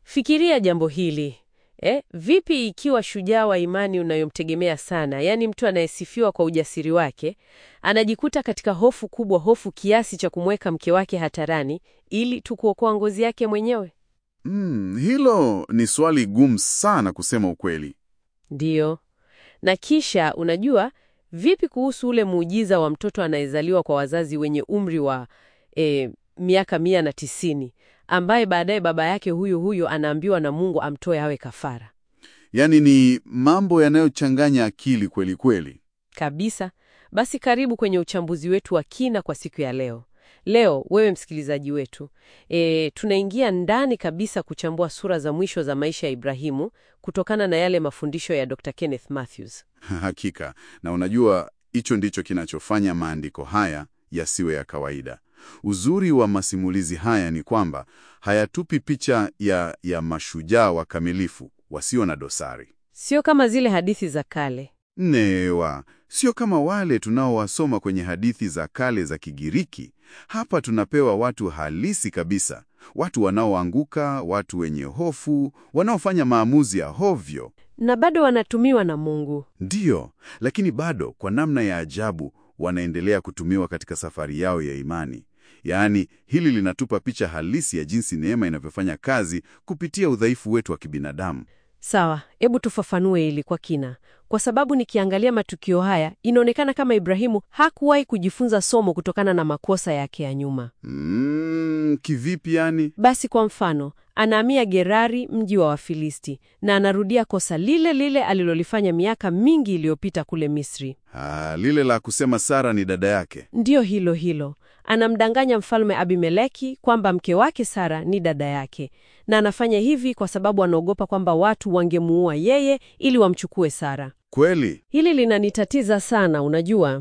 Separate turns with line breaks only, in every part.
Fikiria jambo hili eh, vipi ikiwa shujaa wa imani unayomtegemea sana, yaani mtu anayesifiwa kwa ujasiri wake, anajikuta katika hofu kubwa, hofu kiasi cha kumweka mke wake hatarani ili tu kuokoa ngozi yake mwenyewe?
Mm, hilo ni swali gumu sana kusema ukweli.
Ndiyo. Na kisha unajua, vipi kuhusu ule muujiza wa mtoto anayezaliwa kwa wazazi wenye umri wa eh, miaka mia na tisini ambaye baadaye baba yake huyu huyu anaambiwa na Mungu amtoe awe kafara
Yaani ni mambo yanayochanganya akili kweli kweli.
kabisa. Basi karibu kwenye uchambuzi wetu wa kina kwa siku ya leo. Leo wewe msikilizaji wetu, e, tunaingia ndani kabisa kuchambua sura za mwisho za maisha ya Ibrahimu kutokana na yale mafundisho ya Dr. Kenneth Mathews.
Hakika. Na unajua hicho ndicho kinachofanya maandiko haya yasiwe ya kawaida. Uzuri wa masimulizi haya ni kwamba hayatupi picha ya, ya mashujaa wakamilifu wasio na dosari.
Sio kama zile hadithi za kale.
Newa, sio kama wale tunaowasoma kwenye hadithi za kale za Kigiriki. Hapa tunapewa watu halisi kabisa, watu wanaoanguka, watu wenye hofu, wanaofanya maamuzi ya hovyo.
Na bado wanatumiwa na Mungu.
Ndiyo, lakini bado kwa namna ya ajabu wanaendelea kutumiwa katika safari yao ya imani. Yaani, hili linatupa picha halisi ya jinsi neema inavyofanya kazi kupitia udhaifu wetu wa kibinadamu.
Sawa, hebu tufafanue hili kwa kina, kwa sababu nikiangalia matukio haya inaonekana kama Ibrahimu hakuwahi kujifunza somo kutokana na makosa yake ya nyuma.
Mm, kivipi yani?
Basi kwa mfano, anahamia Gerari, mji wa Wafilisti, na anarudia kosa lile lile alilolifanya miaka mingi iliyopita kule Misri.
Ah, lile la kusema Sara ni dada yake.
Ndiyo hilo hilo. Anamdanganya mfalme Abimeleki kwamba mke wake Sara ni dada yake, na anafanya hivi kwa sababu anaogopa kwamba watu wangemuua yeye ili wamchukue Sara.
Kweli?
Hili linanitatiza sana, unajua.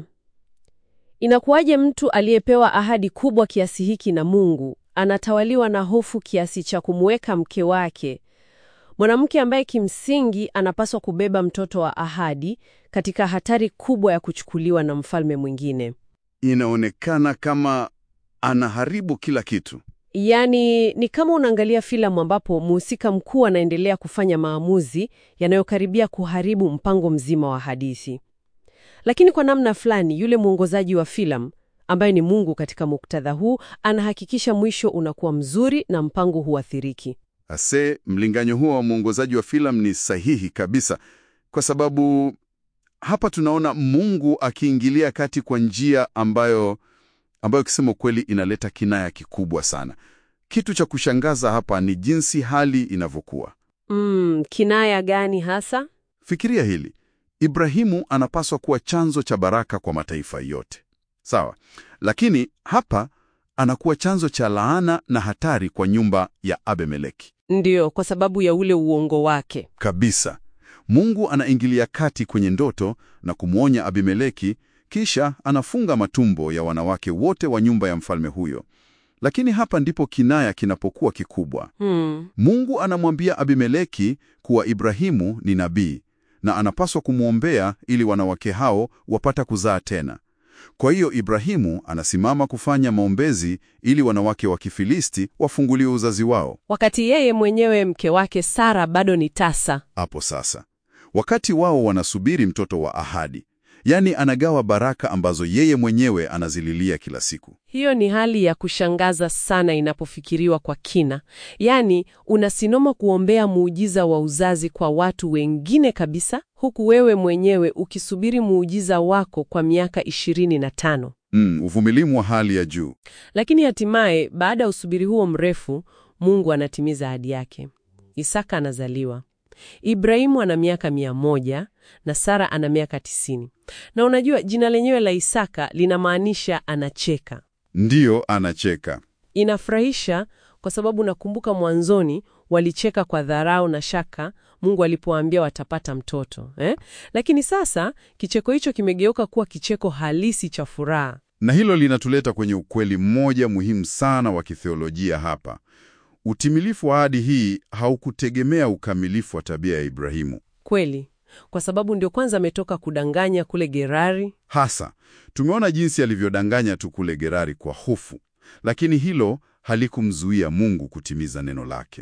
Inakuwaje mtu aliyepewa ahadi kubwa kiasi hiki na Mungu anatawaliwa na hofu kiasi cha kumweka mke wake, mwanamke ambaye kimsingi anapaswa kubeba mtoto wa ahadi, katika hatari kubwa ya kuchukuliwa na mfalme mwingine?
Inaonekana kama anaharibu kila kitu.
Yaani ni kama unaangalia filamu ambapo mhusika mkuu anaendelea kufanya maamuzi yanayokaribia kuharibu mpango mzima wa hadithi. Lakini kwa namna fulani yule mwongozaji wa filamu ambaye ni Mungu katika muktadha huu anahakikisha mwisho unakuwa mzuri na mpango huathiriki.
Ase, mlinganyo huo wa mwongozaji wa filamu ni sahihi kabisa, kwa sababu hapa tunaona Mungu akiingilia kati kwa njia ambayo ambayo kisema kweli inaleta kinaya kikubwa sana. Kitu cha kushangaza hapa ni jinsi hali inavyokuwa.
Mm, kinaya gani hasa?
Fikiria hili. Ibrahimu anapaswa kuwa chanzo cha baraka kwa mataifa yote, sawa, lakini hapa anakuwa chanzo cha laana na hatari kwa nyumba ya Abimeleki
Ndiyo, kwa sababu ya ule uongo wake.
kabisa. Mungu anaingilia kati kwenye ndoto na kumwonya Abimeleki, kisha anafunga matumbo ya wanawake wote wa nyumba ya mfalme huyo. Lakini hapa ndipo kinaya kinapokuwa kikubwa.
Hmm.
Mungu anamwambia Abimeleki kuwa Ibrahimu ni nabii na anapaswa kumwombea ili wanawake hao wapata kuzaa tena. Kwa hiyo Ibrahimu anasimama kufanya maombezi ili wanawake wa Kifilisti wafunguliwe uzazi wao.
Wakati yeye mwenyewe mke wake Sara bado ni tasa.
Hapo sasa, wakati wao wanasubiri mtoto wa ahadi, yaani anagawa baraka ambazo yeye mwenyewe anazililia kila siku.
Hiyo ni hali ya kushangaza sana inapofikiriwa kwa kina. Yaani, unasinoma kuombea muujiza wa uzazi kwa watu wengine kabisa, huku wewe mwenyewe ukisubiri muujiza wako kwa miaka ishirini na tano.
Mm, uvumilimu wa hali ya juu.
Lakini hatimaye, baada ya usubiri huo mrefu, Mungu anatimiza ahadi yake. Isaka anazaliwa. Ibrahimu ana miaka mia moja na Sara ana miaka tisini. Na unajua jina lenyewe la Isaka linamaanisha anacheka.
Ndiyo, anacheka.
Inafurahisha kwa sababu nakumbuka mwanzoni walicheka kwa dharau na shaka Mungu alipoambia watapata mtoto eh? Lakini sasa kicheko hicho kimegeuka kuwa kicheko halisi cha furaha.
Na hilo linatuleta kwenye ukweli mmoja muhimu sana wa kitheolojia hapa. Utimilifu wa ahadi hii haukutegemea ukamilifu wa tabia ya Ibrahimu.
Kweli, kwa sababu ndio kwanza ametoka kudanganya kule Gerari.
Hasa tumeona jinsi alivyodanganya tu kule Gerari kwa hofu, lakini hilo halikumzuia Mungu kutimiza neno lake.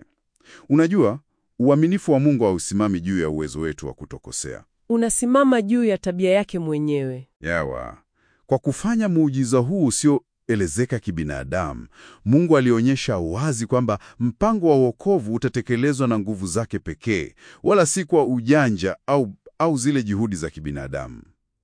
Unajua, uaminifu wa Mungu hausimami juu ya uwezo wetu wa kutokosea.
Unasimama juu ya tabia yake mwenyewe.
Yawa, kwa kufanya muujiza huu usioelezeka kibinadamu, Mungu alionyesha wazi kwamba mpango wa wokovu utatekelezwa na nguvu zake pekee, wala si kwa ujanja au, au zile juhudi za kibinadamu.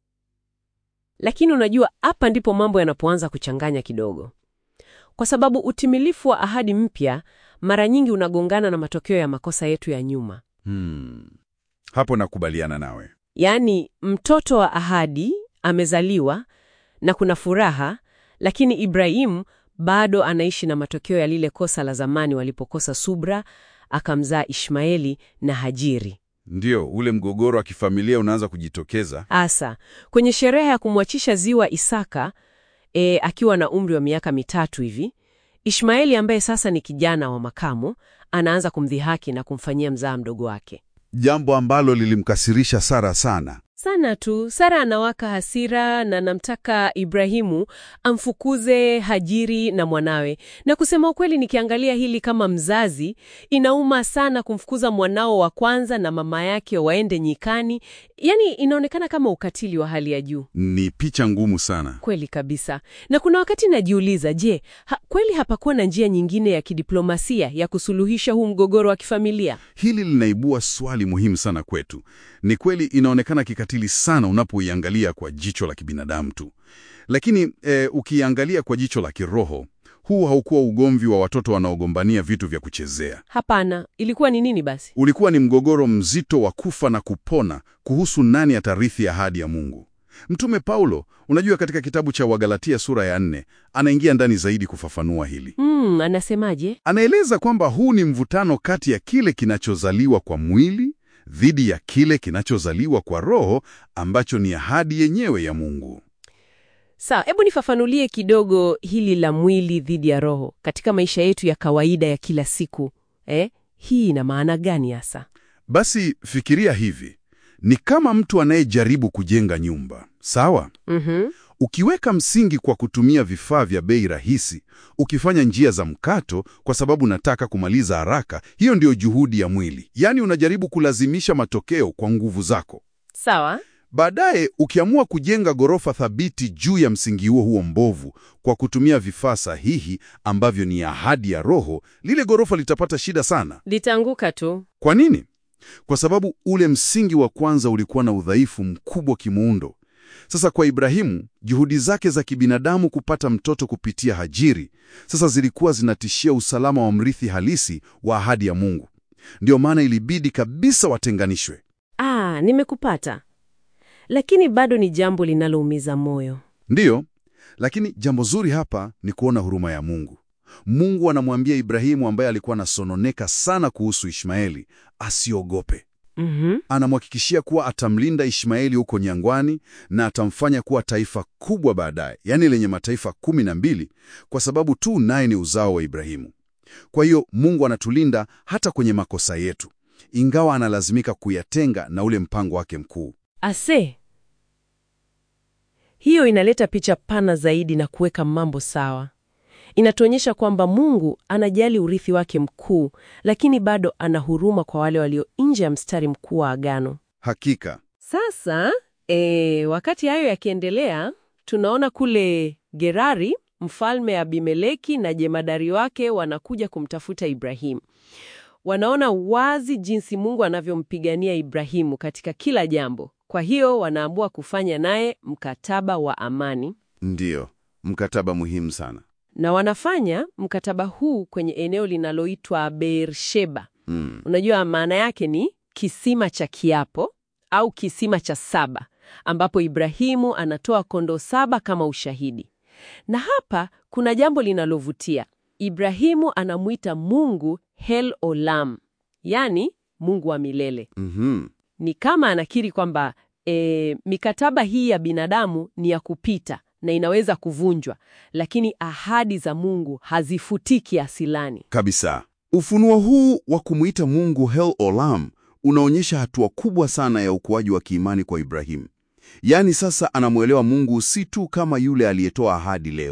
Lakini unajua, hapa ndipo mambo yanapoanza kuchanganya kidogo, kwa sababu utimilifu wa ahadi mpya mara nyingi unagongana na matokeo ya makosa yetu ya nyuma.
Hmm. Hapo nakubaliana nawe.
Yaani, mtoto wa ahadi amezaliwa na kuna furaha, lakini Ibrahimu bado anaishi na matokeo ya lile kosa la zamani walipokosa subra, akamzaa Ishmaeli na Hajiri.
Ndiyo, ule mgogoro wa kifamilia unaanza kujitokeza.
Asa, kwenye sherehe ya kumwachisha ziwa Isaka e, akiwa na umri wa miaka mitatu hivi, Ishmaeli ambaye sasa ni kijana wa makamo anaanza kumdhihaki na kumfanyia mzaa mdogo wake
Jambo ambalo lilimkasirisha Sara sana.
sana tu. Sara anawaka hasira na namtaka Ibrahimu amfukuze Hajiri na mwanawe. Na kusema ukweli, nikiangalia hili kama mzazi, inauma sana kumfukuza mwanao wa kwanza na mama yake waende nyikani. Yaani inaonekana kama ukatili wa hali ya juu.
Ni picha ngumu sana.
Kweli kabisa. Na kuna wakati najiuliza, je, ha, kweli hapakuwa na njia nyingine ya kidiplomasia ya kusuluhisha huu mgogoro wa kifamilia?
Hili linaibua swali muhimu sana kwetu. Ni kweli inaonekana kikatili sana unapoiangalia kwa jicho la kibinadamu tu, lakini e, ukiangalia kwa jicho la kiroho, huu haukuwa ugomvi wa watoto wanaogombania vitu vya kuchezea.
Hapana, ilikuwa ni nini basi?
Ulikuwa ni mgogoro mzito wa kufa na kupona kuhusu nani atarithi ahadi ya Mungu. Mtume Paulo, unajua, katika kitabu cha Wagalatia sura ya nne anaingia ndani zaidi kufafanua hili.
Mm, anasemaje?
Anaeleza kwamba huu ni mvutano kati ya kile kinachozaliwa kwa mwili dhidi ya kile kinachozaliwa kwa roho ambacho ni ahadi yenyewe ya Mungu.
Sawa, hebu nifafanulie kidogo hili la mwili dhidi ya roho katika maisha yetu ya kawaida ya kila siku. Eh, hii ina maana gani hasa?
Basi fikiria hivi, ni kama mtu anayejaribu kujenga nyumba, sawa?
Mhm.
Ukiweka msingi kwa kutumia vifaa vya bei rahisi, ukifanya njia za mkato kwa sababu unataka kumaliza haraka, hiyo ndiyo juhudi ya mwili. Yaani unajaribu kulazimisha matokeo kwa nguvu zako.
Sawa.
Baadaye ukiamua kujenga ghorofa thabiti juu ya msingi huo huo mbovu kwa kutumia vifaa sahihi ambavyo ni ahadi ya Roho, lile ghorofa litapata shida sana.
Litaanguka tu.
Kwa nini? Kwa sababu ule msingi wa kwanza ulikuwa na udhaifu mkubwa kimuundo. Sasa kwa Ibrahimu, juhudi zake za kibinadamu kupata mtoto kupitia Hajiri sasa zilikuwa zinatishia usalama wa mrithi halisi wa ahadi ya Mungu. Ndiyo maana ilibidi kabisa watenganishwe.
Ah, nimekupata. Lakini bado ni jambo linaloumiza moyo.
Ndiyo, lakini jambo zuri hapa ni kuona huruma ya Mungu. Mungu anamwambia Ibrahimu ambaye alikuwa anasononeka sana kuhusu Ishmaeli asiogope.
Mhm.
Anamhakikishia kuwa atamlinda Ishmaeli huko nyangwani na atamfanya kuwa taifa kubwa baadaye, yaani lenye mataifa kumi na mbili, kwa sababu tu naye ni uzao wa Ibrahimu. Kwa hiyo Mungu anatulinda hata kwenye makosa yetu, ingawa analazimika kuyatenga na ule mpango wake mkuu.
Ase, hiyo inaleta picha pana zaidi na kuweka mambo sawa. Inatuonyesha kwamba Mungu anajali urithi wake mkuu, lakini bado ana huruma kwa wale walio nje ya mstari mkuu wa agano.
Hakika
Sasa e, wakati hayo yakiendelea, tunaona kule Gerari mfalme Abimeleki na jemadari wake wanakuja kumtafuta Ibrahimu. Wanaona wazi jinsi Mungu anavyompigania Ibrahimu katika kila jambo. Kwa hiyo wanaamua kufanya naye mkataba wa amani,
ndiyo mkataba muhimu sana.
na wanafanya mkataba huu kwenye eneo linaloitwa Beersheba.
Mm.
Unajua maana yake ni kisima cha kiapo au kisima cha saba, ambapo Ibrahimu anatoa kondoo saba kama ushahidi. Na hapa kuna jambo linalovutia. Ibrahimu anamwita Mungu Hel Olam, yani Mungu wa milele.
Mhm.
Ni kama anakiri kwamba e, mikataba hii ya binadamu ni ya kupita na inaweza kuvunjwa, lakini ahadi za Mungu hazifutiki asilani.
Kabisa. Ufunuo huu wa kumwita Mungu Hel Olam unaonyesha hatua kubwa sana ya ukuaji wa kiimani kwa Ibrahimu. Yaani sasa anamwelewa Mungu si tu kama yule aliyetoa ahadi leo,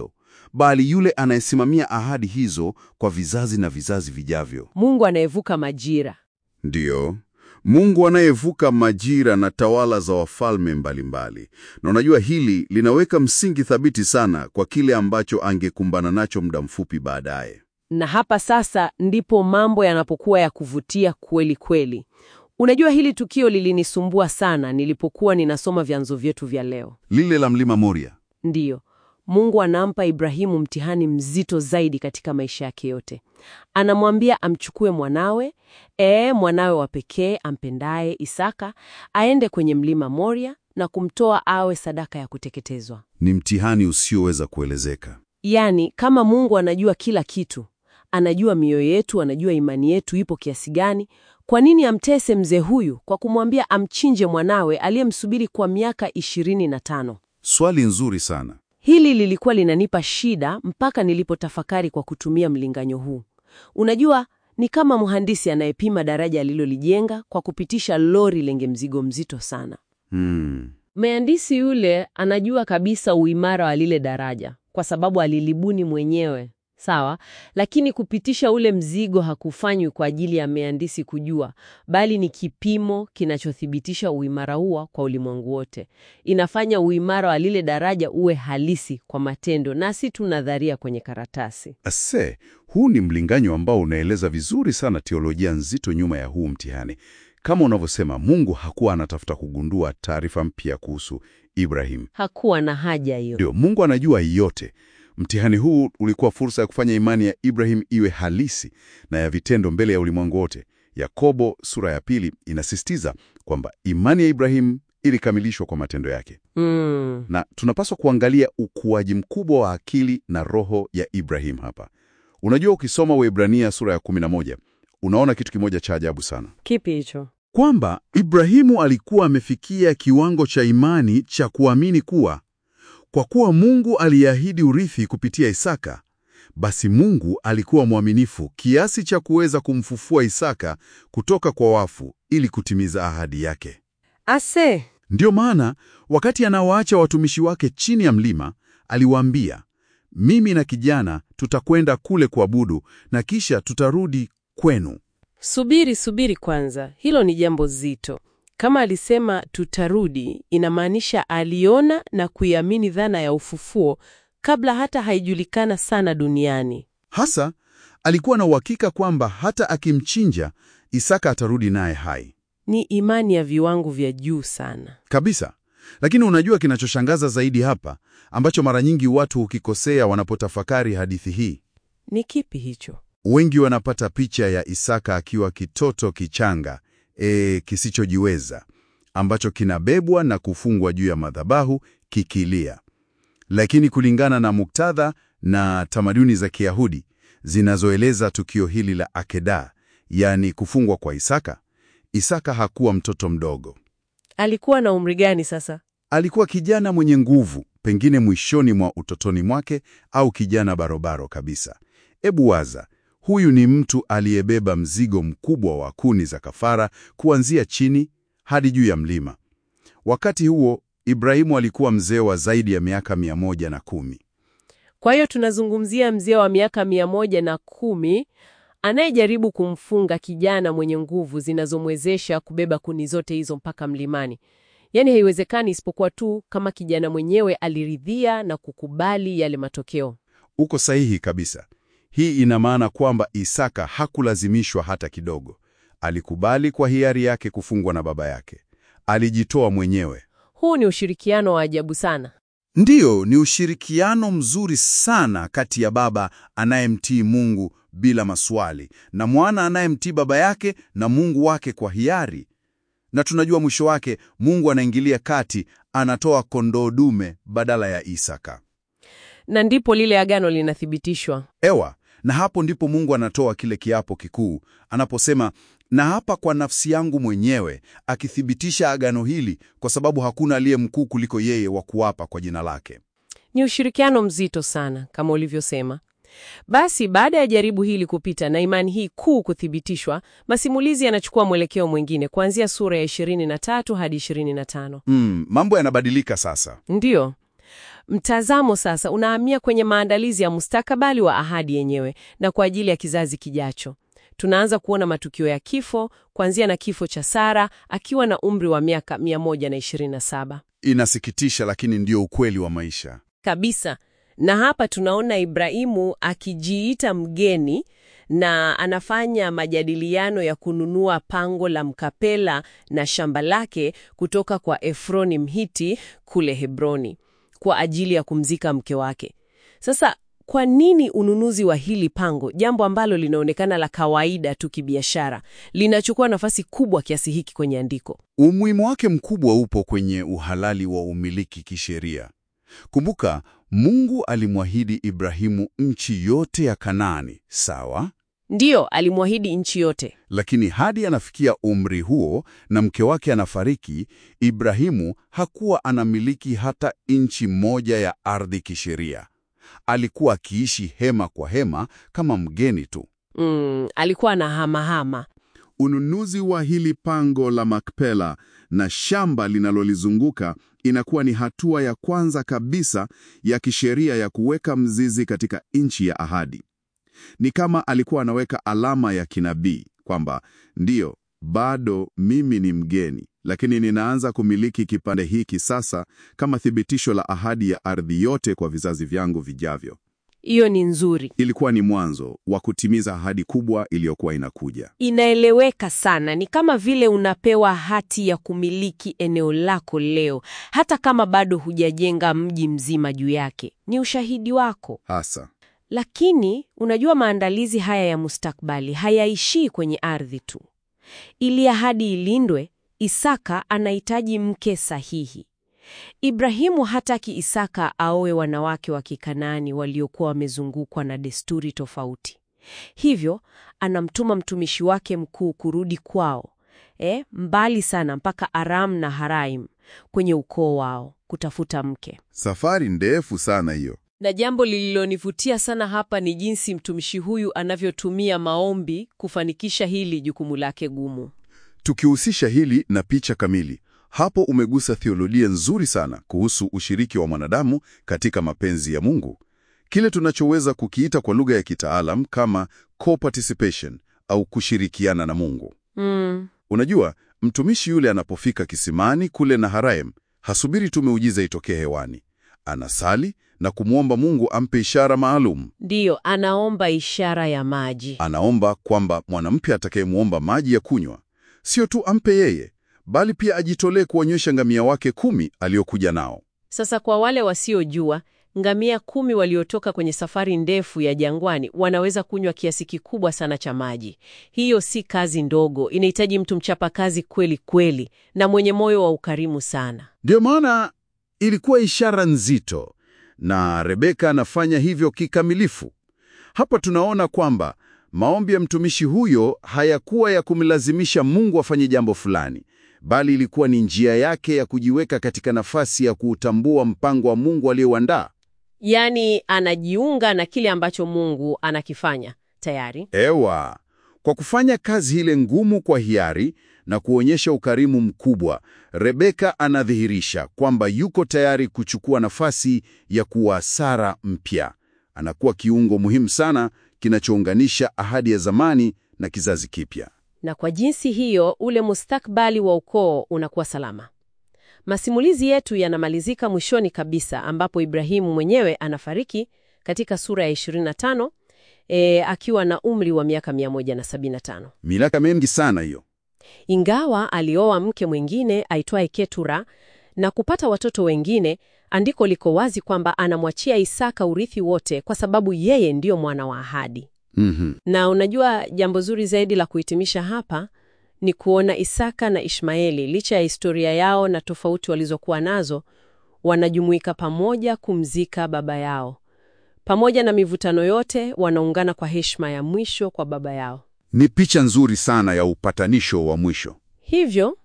bali yule anayesimamia ahadi hizo kwa vizazi na vizazi vijavyo.
Mungu anayevuka majira.
Ndiyo, Mungu anayevuka majira na tawala za wafalme mbalimbali. Na unajua hili linaweka msingi thabiti sana kwa kile ambacho angekumbana nacho muda mfupi baadaye.
Na hapa sasa ndipo mambo yanapokuwa ya kuvutia kweli kweli. Unajua, hili tukio lilinisumbua sana nilipokuwa ninasoma vyanzo vyetu vya leo.
Lile la mlima Moria.
Ndiyo, Mungu anampa Ibrahimu mtihani mzito zaidi katika maisha yake yote. Anamwambia amchukue mwanawe, ee, mwanawe wa pekee ampendaye Isaka, aende kwenye mlima Moria na kumtoa awe sadaka ya kuteketezwa.
Ni mtihani usioweza kuelezeka.
Yaani, kama Mungu anajua kila kitu, anajua mioyo yetu, anajua imani yetu ipo kiasi gani, kwa nini amtese mzee huyu kwa kumwambia amchinje mwanawe aliyemsubiri kwa miaka ishirini na tano?
Swali nzuri sana.
Hili lilikuwa linanipa shida mpaka nilipotafakari kwa kutumia mlinganyo huu. Unajua, ni kama mhandisi anayepima daraja alilolijenga kwa kupitisha lori lenye mzigo mzito sana.
Hmm.
Mhandisi yule anajua kabisa uimara wa lile daraja kwa sababu alilibuni mwenyewe, sawa. Lakini kupitisha ule mzigo hakufanywi kwa ajili ya mhandisi kujua, bali ni kipimo kinachothibitisha uimara huo kwa ulimwengu wote. Inafanya uimara wa lile daraja uwe halisi kwa matendo na si tu nadharia kwenye karatasi.
Ase, huu ni mlinganyo ambao unaeleza vizuri sana teolojia nzito nyuma ya huu mtihani. Kama unavyosema, Mungu hakuwa anatafuta kugundua taarifa mpya kuhusu Ibrahim.
Hakuwa na haja hiyo.
Ndio, Mungu anajua yote. Mtihani huu ulikuwa fursa ya kufanya imani ya Ibrahim iwe halisi na ya vitendo mbele ya ulimwengu wote. Yakobo sura ya pili inasisitiza kwamba imani ya Ibrahim ilikamilishwa kwa matendo yake,
Mm.
na tunapaswa kuangalia ukuaji mkubwa wa akili na roho ya Ibrahim hapa. Unajua, ukisoma Waebrania sura ya 11 unaona kitu kimoja cha ajabu sana
Kipi hicho?
kwamba Ibrahimu alikuwa amefikia kiwango cha imani cha kuamini kuwa kwa kuwa Mungu aliahidi urithi kupitia Isaka, basi Mungu alikuwa mwaminifu kiasi cha kuweza kumfufua Isaka kutoka kwa wafu ili kutimiza ahadi yake.
Ase,
Ndiyo maana wakati anawaacha watumishi wake chini ya mlima, aliwaambia, mimi na kijana tutakwenda kule kuabudu na kisha tutarudi kwenu.
subiri subiri kwanza, hilo ni jambo zito. Kama alisema tutarudi, inamaanisha aliona na kuiamini dhana ya ufufuo kabla hata haijulikana sana duniani.
Hasa alikuwa na uhakika kwamba hata akimchinja Isaka atarudi naye hai
Ni imani ya viwango vya juu sana.
kabisa. Lakini unajua kinachoshangaza zaidi hapa, ambacho mara nyingi watu hukikosea wanapotafakari hadithi hii?
Ni kipi hicho?
Wengi wanapata picha ya Isaka akiwa kitoto kichanga e, kisichojiweza ambacho kinabebwa na kufungwa juu ya madhabahu kikilia. Lakini kulingana na muktadha na tamaduni za Kiyahudi zinazoeleza tukio hili la Akedah, yaani kufungwa kwa Isaka, Isaka hakuwa mtoto mdogo.
Alikuwa na umri gani sasa?
Alikuwa kijana mwenye nguvu, pengine mwishoni mwa utotoni mwake au kijana barobaro kabisa. Ebu waza, huyu ni mtu aliyebeba mzigo mkubwa wa kuni za kafara kuanzia chini hadi juu ya mlima. Wakati huo Ibrahimu alikuwa mzee wa zaidi ya miaka mia moja na kumi.
Kwa hiyo tunazungumzia mzee wa miaka mia moja na kumi anayejaribu kumfunga kijana mwenye nguvu zinazomwezesha kubeba kuni zote hizo mpaka mlimani. Yaani haiwezekani isipokuwa tu kama kijana mwenyewe aliridhia na kukubali yale matokeo.
Uko sahihi kabisa. Hii ina maana kwamba Isaka hakulazimishwa hata kidogo. Alikubali kwa hiari yake kufungwa na baba yake. Alijitoa mwenyewe.
Huu ni ushirikiano wa ajabu sana.
Ndiyo, ni ushirikiano mzuri sana kati ya baba anayemtii Mungu bila maswali na mwana anayemtii baba yake na Mungu wake kwa hiari. Na tunajua mwisho wake Mungu anaingilia kati, anatoa kondoo dume badala ya Isaka.
Na ndipo lile agano linathibitishwa.
Ewa, na hapo ndipo Mungu anatoa kile kiapo kikuu anaposema, na hapa kwa nafsi yangu mwenyewe, akithibitisha agano hili, kwa sababu hakuna aliye mkuu kuliko yeye wa kuapa kwa jina lake.
Ni ushirikiano mzito sana kama ulivyosema. Basi baada ya jaribu hili kupita na imani hii kuu kuthibitishwa, masimulizi yanachukua mwelekeo mwingine kuanzia sura ya 23 hadi 25.
Mm, mambo yanabadilika sasa.
Ndiyo. Mtazamo sasa unahamia kwenye maandalizi ya mustakabali wa ahadi yenyewe na kwa ajili ya kizazi kijacho. Tunaanza kuona matukio ya kifo, kuanzia na kifo cha Sara akiwa na umri wa miaka 127
Inasikitisha, lakini ndio ukweli wa maisha.
kabisa. Na hapa tunaona Ibrahimu akijiita mgeni na anafanya majadiliano ya kununua pango la Mkapela na shamba lake kutoka kwa Efroni Mhiti kule Hebroni kwa ajili ya kumzika mke wake. Sasa kwa nini ununuzi wa hili pango, jambo ambalo linaonekana la kawaida tu kibiashara, linachukua nafasi kubwa kiasi hiki kwenye andiko?
Umuhimu wake mkubwa upo kwenye uhalali wa umiliki kisheria. Kumbuka, Mungu alimwahidi Ibrahimu nchi yote ya Kanaani, sawa?
Ndiyo, alimwahidi nchi yote.
Lakini hadi anafikia umri huo na mke wake anafariki, Ibrahimu hakuwa anamiliki hata inchi moja ya ardhi kisheria. Alikuwa akiishi hema kwa hema kama mgeni tu.
Mm, alikuwa na hamahama.
Ununuzi wa hili pango la Makpela na shamba linalolizunguka inakuwa ni hatua ya kwanza kabisa ya kisheria ya kuweka mzizi katika nchi ya ahadi. Ni kama alikuwa anaweka alama ya kinabii kwamba ndiyo, bado mimi ni mgeni, lakini ninaanza kumiliki kipande hiki sasa kama thibitisho la ahadi ya ardhi yote kwa vizazi vyangu vijavyo.
Hiyo ni nzuri,
Ilikuwa ni mwanzo wa kutimiza ahadi kubwa iliyokuwa inakuja.
inaeleweka sana. Ni kama vile unapewa hati ya kumiliki eneo lako leo, hata kama bado hujajenga mji mzima juu yake. Ni ushahidi wako.
Hasa
Lakini unajua, maandalizi haya ya mustakbali hayaishii kwenye ardhi tu. Ili ahadi ilindwe, Isaka anahitaji mke sahihi. Ibrahimu hataki Isaka aoe wanawake wa Kikanaani waliokuwa wamezungukwa na desturi tofauti. Hivyo anamtuma mtumishi wake mkuu kurudi kwao, eh, mbali sana mpaka Aram na Haraim kwenye ukoo wao kutafuta mke.
safari ndefu sana hiyo.
Na jambo lililonivutia sana hapa ni jinsi mtumishi huyu anavyotumia maombi kufanikisha hili jukumu lake gumu.
Tukihusisha hili na picha kamili, hapo umegusa theolojia nzuri sana kuhusu ushiriki wa mwanadamu katika mapenzi ya Mungu, kile tunachoweza kukiita kwa lugha ya kitaalam kama co-participation au kushirikiana na Mungu.
Mm,
Unajua, mtumishi yule anapofika kisimani kule Naharaim, hasubiri tu miujiza itokee hewani. Anasali na kumwomba Mungu ampe ishara maalum.
ndiyo, anaomba ishara ya maji.
Anaomba kwamba mwanamke atakayemwomba maji ya kunywa sio tu ampe yeye, bali pia ajitolee kuwanywesha ngamia wake kumi aliokuja nao.
Sasa kwa wale wasiojua, ngamia kumi waliotoka kwenye safari ndefu ya jangwani wanaweza kunywa kiasi kikubwa sana cha maji. Hiyo si kazi ndogo, inahitaji mtu mchapakazi kweli kweli na mwenye moyo wa ukarimu sana.
Ndiyo maana ilikuwa ishara nzito, na Rebeka anafanya hivyo kikamilifu. Hapa tunaona kwamba maombi ya mtumishi huyo hayakuwa ya kumlazimisha Mungu afanye jambo fulani, bali ilikuwa ni njia yake ya kujiweka katika nafasi ya kuutambua mpango wa Mungu aliyouandaa.
Yaani anajiunga na kile ambacho Mungu anakifanya tayari.
Ewa, kwa kufanya kazi ile ngumu kwa hiari na kuonyesha ukarimu mkubwa, Rebeka anadhihirisha kwamba yuko tayari kuchukua nafasi ya kuwa Sara mpya. Anakuwa kiungo muhimu sana kinachounganisha ahadi ya zamani na kizazi kipya.
Na kwa jinsi hiyo ule mustakbali wa ukoo unakuwa salama. Masimulizi yetu yanamalizika mwishoni kabisa ambapo Ibrahimu mwenyewe anafariki katika sura ya 25 e, akiwa na umri wa miaka 175.
Miaka mingi sana hiyo.
Ingawa alioa mke mwingine aitwaye Ketura na kupata watoto wengine, andiko liko wazi kwamba anamwachia Isaka urithi wote kwa sababu yeye ndiyo mwana wa ahadi.
Mhm.
Na unajua jambo zuri zaidi la kuhitimisha hapa ni kuona Isaka na Ishmaeli, licha ya historia yao na tofauti walizokuwa nazo, wanajumuika pamoja kumzika baba yao. Pamoja na mivutano yote, wanaungana kwa heshima ya mwisho kwa baba yao.
Ni picha nzuri sana ya upatanisho wa mwisho.
Hivyo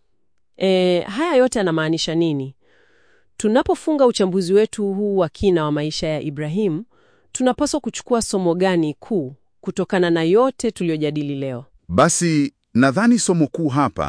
e, haya yote yanamaanisha nini? Tunapofunga uchambuzi wetu huu wa kina wa maisha ya Ibrahimu, tunapaswa kuchukua somo gani kuu kutokana na yote tuliyojadili leo?
Basi nadhani somo kuu hapa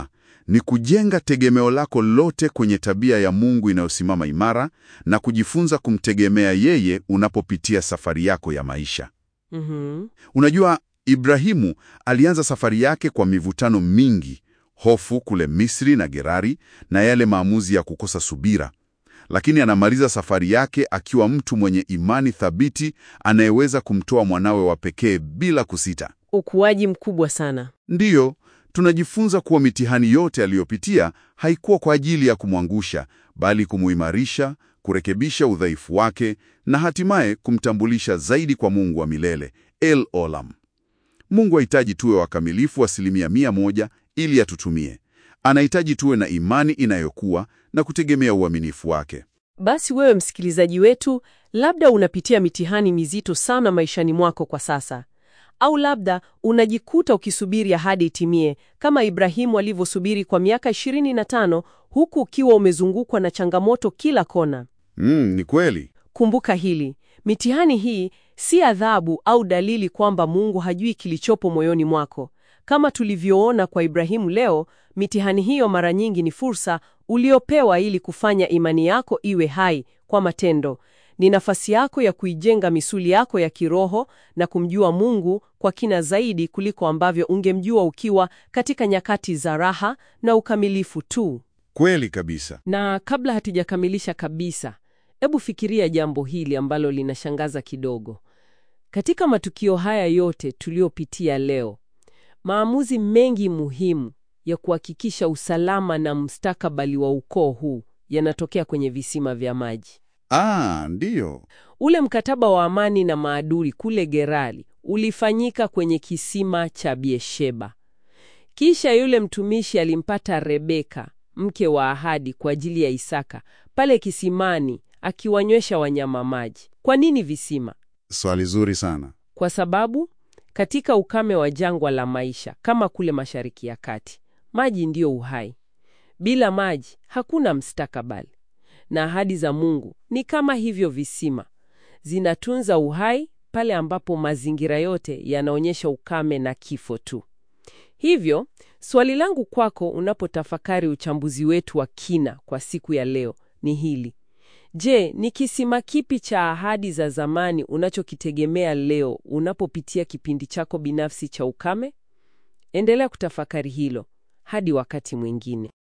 ni kujenga tegemeo lako lote kwenye tabia ya Mungu inayosimama imara na kujifunza kumtegemea yeye unapopitia safari yako ya maisha.
Mhm.
Unajua, Ibrahimu alianza safari yake kwa mivutano mingi, hofu kule Misri na Gerari, na yale maamuzi ya kukosa subira, lakini anamaliza safari yake akiwa mtu mwenye imani thabiti anayeweza kumtoa mwanawe wa pekee bila kusita.
Ukuaji mkubwa sana.
Ndiyo, tunajifunza kuwa mitihani yote aliyopitia haikuwa kwa ajili ya kumwangusha, bali kumuimarisha, kurekebisha udhaifu wake na hatimaye kumtambulisha zaidi kwa Mungu wa milele, El Olam. Mungu hahitaji tuwe wakamilifu asilimia mia moja ili atutumie. Anahitaji tuwe na imani inayokuwa na kutegemea uaminifu wake.
Basi wewe msikilizaji wetu, labda unapitia mitihani mizito sana maishani mwako kwa sasa, au labda unajikuta ukisubiri ahadi itimie kama Ibrahimu alivyosubiri kwa miaka 25 huku ukiwa umezungukwa na changamoto kila kona.
Mm, ni kweli.
Kumbuka hili, mitihani hii si adhabu au dalili kwamba Mungu hajui kilichopo moyoni mwako. Kama tulivyoona kwa Ibrahimu leo, mitihani hiyo mara nyingi ni fursa uliopewa ili kufanya imani yako iwe hai kwa matendo. Ni nafasi yako ya kuijenga misuli yako ya kiroho na kumjua Mungu kwa kina zaidi kuliko ambavyo ungemjua ukiwa katika nyakati za raha na ukamilifu tu.
Kweli kabisa.
Na kabla hatujakamilisha kabisa, hebu fikiria jambo hili ambalo linashangaza kidogo. Katika matukio haya yote tuliyopitia leo, maamuzi mengi muhimu ya kuhakikisha usalama na mustakabali wa ukoo huu yanatokea kwenye visima vya maji.
Ah, ndiyo.
Ule mkataba wa amani na maadui kule Gerari ulifanyika kwenye kisima cha Biesheba. Kisha yule mtumishi alimpata Rebeka, mke wa ahadi kwa ajili ya Isaka, pale kisimani akiwanywesha wanyama maji. Kwa nini visima?
Swali zuri sana.
Kwa sababu katika ukame wa jangwa la maisha kama kule Mashariki ya Kati, maji ndiyo uhai. Bila maji hakuna mstakabali. Na ahadi za Mungu ni kama hivyo visima, zinatunza uhai pale ambapo mazingira yote yanaonyesha ukame na kifo tu. Hivyo, swali langu kwako unapotafakari uchambuzi wetu wa kina kwa siku ya leo ni hili. Je, ni kisima kipi cha ahadi za zamani unachokitegemea leo unapopitia kipindi chako binafsi cha ukame? Endelea kutafakari hilo hadi wakati mwingine.